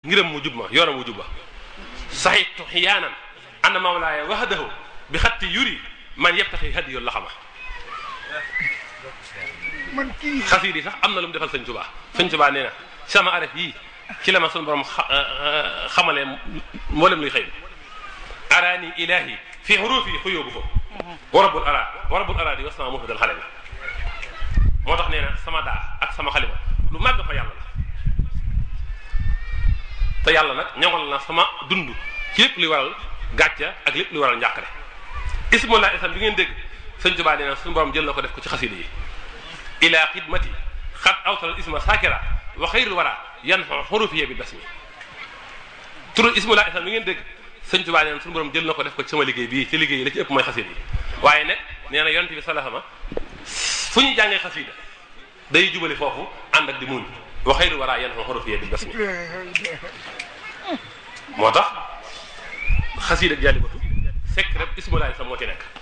ngiram mu jub ma yoonam mu jub ba saxitu xiyaanan anna mawlaaya wahdahu bi xatti yuri man yebtaxi hadiyu la xama man kii xasiid yi sax am na lu mu defal sëñ Tuubaa sëñ Tuubaa nee na sama araf yii ci la ma suñu borom xamalee mboolem luy xëy araani ilahi fi xurufi xuyóobu ko wa rabbul ara wa rabbul ara di was sama mufidal xale bi moo tax nee na sama daa ak sama xalima lu màgg fa yàlla la te yàlla nag ñoŋal na sama dund ci lépp luy waral gàcca ak lépp luy waral njàqare ismullah isam bi ngeen dégg sëñ Tuubaa nee na suñu borom jël na ko def ko ci xasida yi ila xidmati xat awtal isma sakira wa xayrul wara yan xurufiya bi basmi turu ismullah isam bi ngeen dégg sëñ Tuubaa nee na suñu borom jël na ko def ko ci sama liggéey bii ci liggéey yi la ci ëpp mooy xasida yi waaye nag nee na yonent bi salaama fu ñu jàngee xasida day jubali foofu ànd ak di muñ wa xayrul wara yan xurufiya bi basmi moo tax xasida ak jàllibatu fekk rek ismullah isam moo ci nekk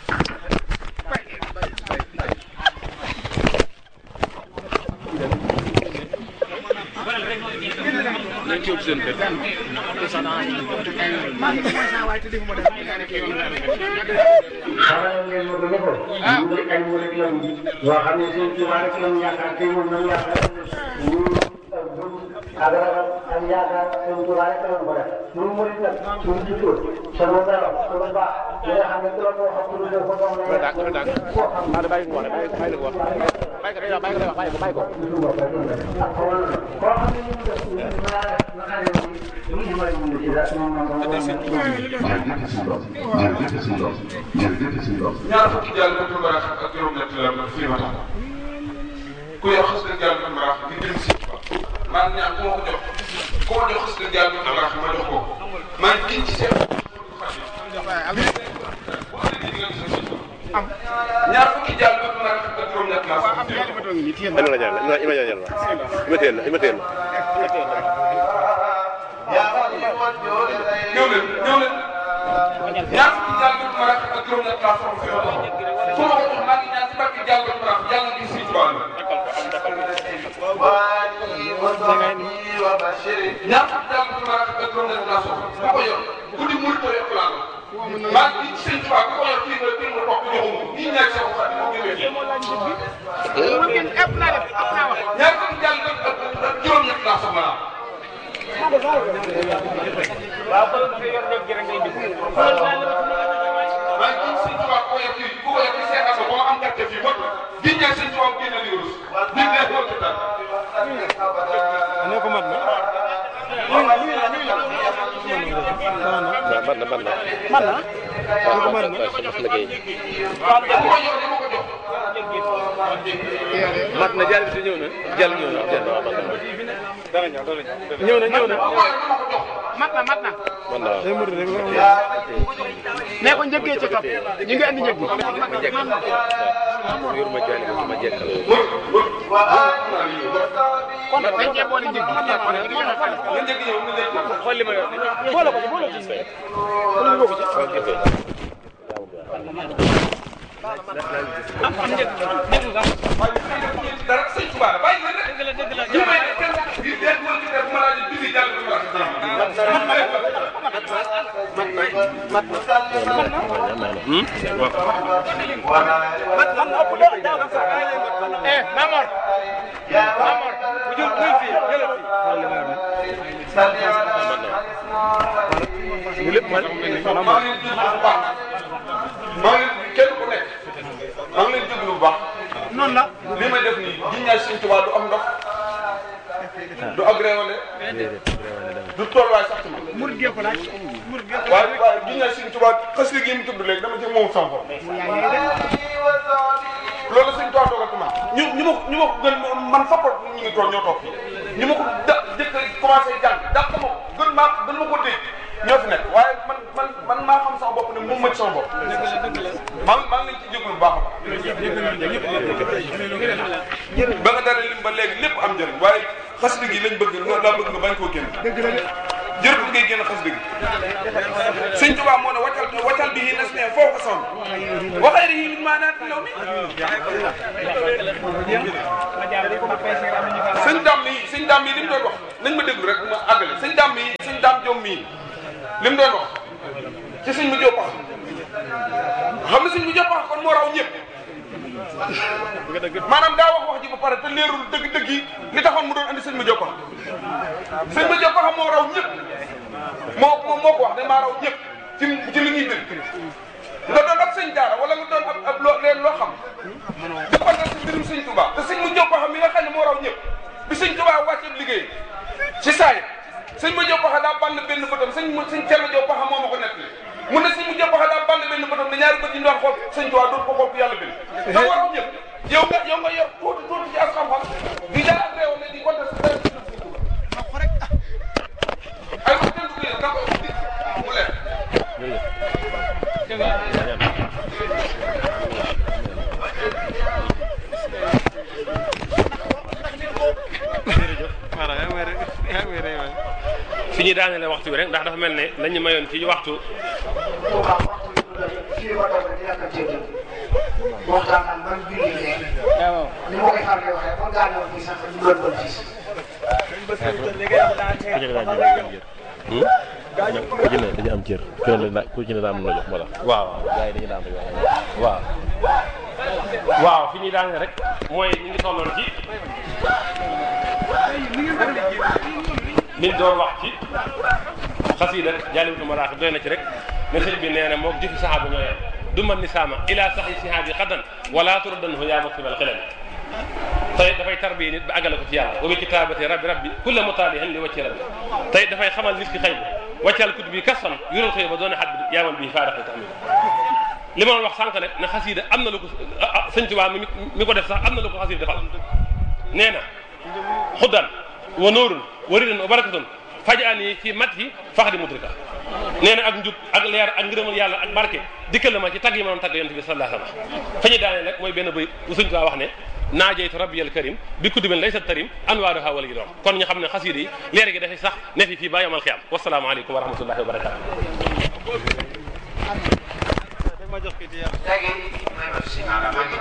xamal ngeen ma ko ne ko. ñu ngi ay murit lañu. yoo xam ne seen tubaab rek lañu yaakaar te moom lañu yaakaar. ñu ak ragal ak yaakaar seen tubaab rek lañu ko def. ñun murit nag suñu jiitu sama dara sama baax li nga xam ne ku la ko wax lu dul ko doon la yàq koo xam. bàyyi ko wax bàyyi ko bàyyi ko wax bàyyi ko bàyyi ko bàyyi ko bàyyi ko ak xool koo xam ne ñu ngi def ñu ngi mën a def nga xam ne ñu ngi mën a ñu ci dara moom moom moom ñaar fukki jàll ba tur barax ak juróom-ñett la la fii ma tax ku yor xas dëgg jàll ba barax di dem si man ñaan ku ma ko jox ku ma jox xas dëgg jàll ba barax ma jox ko man kii ci seen ñaar fukki jàll ba barax ak juróom-ñett laa fa Ima la jàll ima ima jàll ima teel la ima teel la ñëw leen ñëw leen ñaar fukki jàll ba barax ak juróom-ñett laa fa fi ma tax ku ma ko jox maa ngi ñaan ci barke jàll ba barax yàlla ngi si tubaab ñaar fukki jàll ba barax ak juróom-ñett laa soxla ku ko yor ku di murit ko yor laa maa ngi ci sëñ Tuubaa ku ko yor fii nga fii nga toog joxuma ko ñii ñaar seen xarit moo gënee ñaar fukki jàll ba ak juróom-ñett laa soxla maa ngi ci sëñ Tuubaa ku ko yor fii ku ko yor fii seetal ko ba ma am gerte fii ba di ñaar sëñ Tuubaa mu génne li rus nit ñi ko tëddal waaw man na man na man na waaw man na sama liggéey ku ko yor dama ko jox mat na jàll bi ñëw na jàll ñëw na jàll waaw man na ñëw na ñëw na ku ko yor dama ko jox mat na mat na man na waaw nee ko njëkkee ci topp ñu ngi andi njëg bi yor ma jàll bi ma jekkal kon dañ cee boole njëg bi nga njëkk ñëw nga njëkk ñëw. xool li ma yor boole ko boole ko ci waaw jëfee dara sëñ Tuubaa la bàyyi leen rek. ñu may ne kenn di dégg wala di def bu ma laajee bind jàll bi ma eh Mamor Mamor bu jël buy fii jëlal fii ñu lépp man maa ngi leen di bu baax maa ngi leen kenn ku nekk maa ngi leen di déglu bu baax noonu la li may def nii di ñaar sëñ Tuubaa du am ndox du agréwale du tolluwaay sax ci man mur gee ko laaj mur gee ko waaye waaye di ñaar sëñ Tuubaa xas gi mu tudd léegi dama ci moom sama bopp loolu sëñ Tuubaa dogal ci man ñu ñu ma ko ñu ma ko gën man fa ko ñu ngi toog ñoo toog fii ñu ma ko da jëkk commencé jàng dàq ma ko gën maa gën ma ko dégg ñoo fi nekk waaye man man man maa xam sama bopp ne moom ma ci sama bopp maa ngi maa ngi leen ci jégalu bu baax a baax ba nga dara lim ba léegi lépp am njëriñ waaye xasida gi lañ bëgg nga laa bëgg nga bañ koo génn jërëjëf ngay génn xasida gi sëñ Tuubaa moo ne waccal waccal bi nas ne foo ko sonn waxee ni min maanaat law mi sëñ dam yi sëñ dam yi li mu doon wax nañ ma déglu rek ma àggale sëñ dam yi Diop mii li mu doon wax ci sëñ mu Diop wax xam ne sëñ mu Diop wax kon moo raw ñëpp maanaam daa wax wax ji ba pare te leerul dëgg-dëgg yi li taxoon mu doon andi sëñ mu Diop wax sëñ mu Diop wax moo raw ñëpp moo moo moo ko wax ne maa raw ñëpp ci ci li ñuy dégg nga doon ab sëñ daara wala nga doon ab ab loo leen loo xam di ko def si mbirum sëñ Touba te sëñ mu Diop wax mi nga xam ne moo raw ñëpp bi sëñ Touba wàccee liggéey ci saa yi sëñ ma Diop wax daa band benn bëtam sëñ mu sëñ Thierno Diop wax moo ma ko nettali mu ne sëñ mu Diop wax daa band benn bëtam ne ñaari bët yi ñu doon xool sëñ Touba dootu ko xool ku yàlla bind da moo raw ñëpp yow nga yow nga yor tuuti tuuti ci as xam-xam di jaar ak réew ne di ko def ay ko jënd ko da ko mu leer fi ñuy daaneele waxtu bi rek ndax dafa mel ne lañu mayoon ci waxtu Touba waxtu bi fii ba toog di yàq ceeb waxtaan ak ban julli léegi ni ma koy faral di waxee kon gaa ñëw fii sax du doon bon fii ku ci ne dañu am cër ku ne la ku ci ne daa am lu la jox moo tax waaw gars yi dañu daa am lu jox waaw waaw fi ñuy daaneel rek mooy ñu ngi tolloon ci liñ doon wax ci xasiida Jaalibatul Maraaxib doy na ci rek ne sëñ bi nee na moom jëfi saxaaba ñoo yem du man ni saama ila saxi sihaabi xadan wala turaddanhu yaa muqibal xilal tey dafay tarbiye nit ba àggale ko ci yàlla wa bi kitaabati rabbi rabbi kulla mutaalihin li wacci rabbi tey dafay xamal nit ki xëy bi wàccal kutub bi kasan yural xëy ba doone xat bi yaaman bi faadaxi tax mi li ma doon wax sànq nag ne xasiida am na lu ko sëñ Tuubaa mi mi ko def sax am na lu ko xasiida defal nee na xuddan wa nuurun wa ridan wa barakatun fajaani fi mat yi fax di mudrika nee na ak njub ak leer ak ngërëmal yàlla ak barke dikkal la ma ci tagg yi ma doon tagg yonent bi sallallahu alayhi wa sallam fa ñu daanee nag mooy benn bëy bu sëñ Tuubaa wax ne naajeytu rabbiyal karim bi kutubin laysa tarim anwaaruha wala yi doon kon ñu xam ne xasiida yi leer gi dafay sax ne fi fii ba yomal xiyaam wasalaamu aleykum wa rahmatullahi wa barakatu léegi